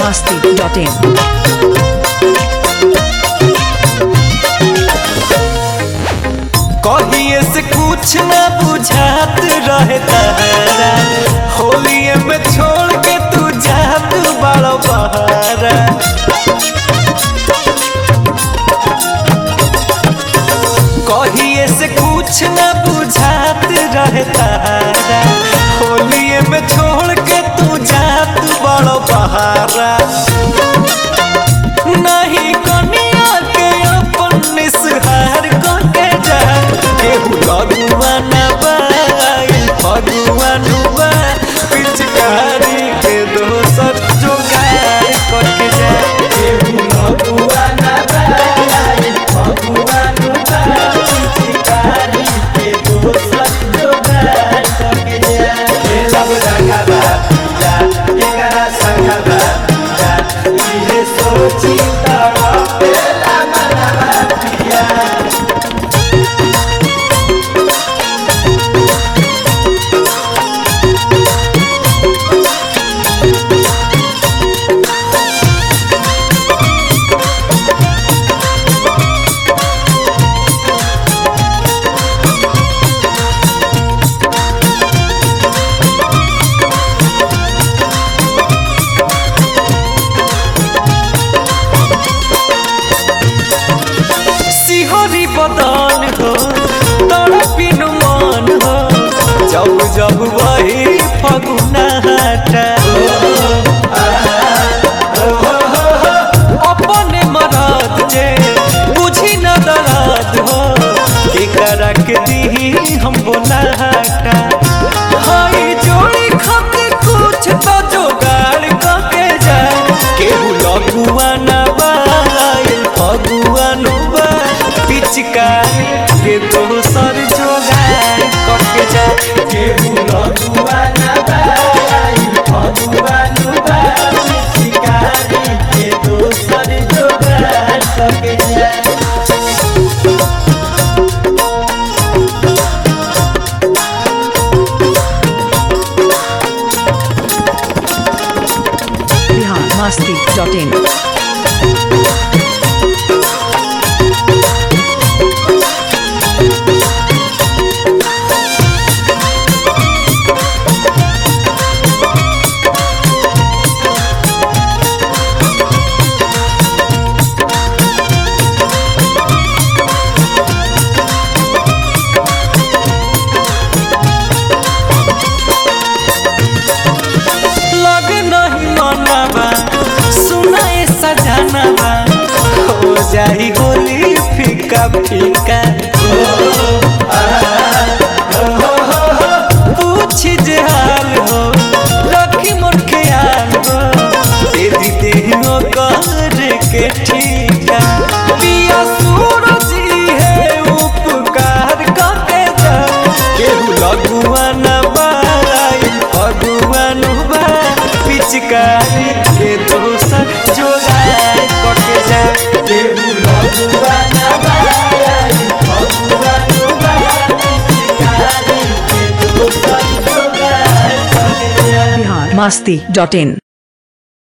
biharmasti.in कहिए से कुछ न बुझात रहे तारा होलिए में छोड़ के तू जात बड़ो बहारा कहिए से कुछ न बुझात रहे तारा होलिए में छोड़ के तू जात बड़ो बहारा नहीं कनिया के अपन निसहार के जा केहू भगवान बाई भगवान बा पिचकारी के दोसर जोगार करके जा केहू भगवान बाई भगवान बा पिचकारी के दोसर जोगार करके जा ए सब रंगा बा जा एकरा संगा बा जा इहे सोची तारा पेला मनवा पिया सिहरी बदन हो तड़पिन मन हो जब जब वही फगुना हटा अपने मरद जे बुझी न दर्द हो के करा के दी हम बोला हटा हाय जोड़ी खातिर कुछ तो जोगाड़ करके जा केहू लगुआ न बाई फगुआन बा पिचकारी के दोसर जोगाड़ करके जा केहू लगुआ न बाई फगुआन बा पिचकारी के दोसर जोगाड़ करके जा biharmasti.in लग नहीं मनवा सुनाए सजनवा हो जाई होली फीका फीका पूछ जे हाल हो रखी मोर ख्याल हो तेरी देहो कर के ठीका पिया सूरज है उपकार करके जा केहू लगुआन बाई भगवान बा पिचकारी के दोसर जोगार करके जा केहू लगुआन बाई भगवान बा पिचकारी के दोसर जोगार करके जा biharmasti.in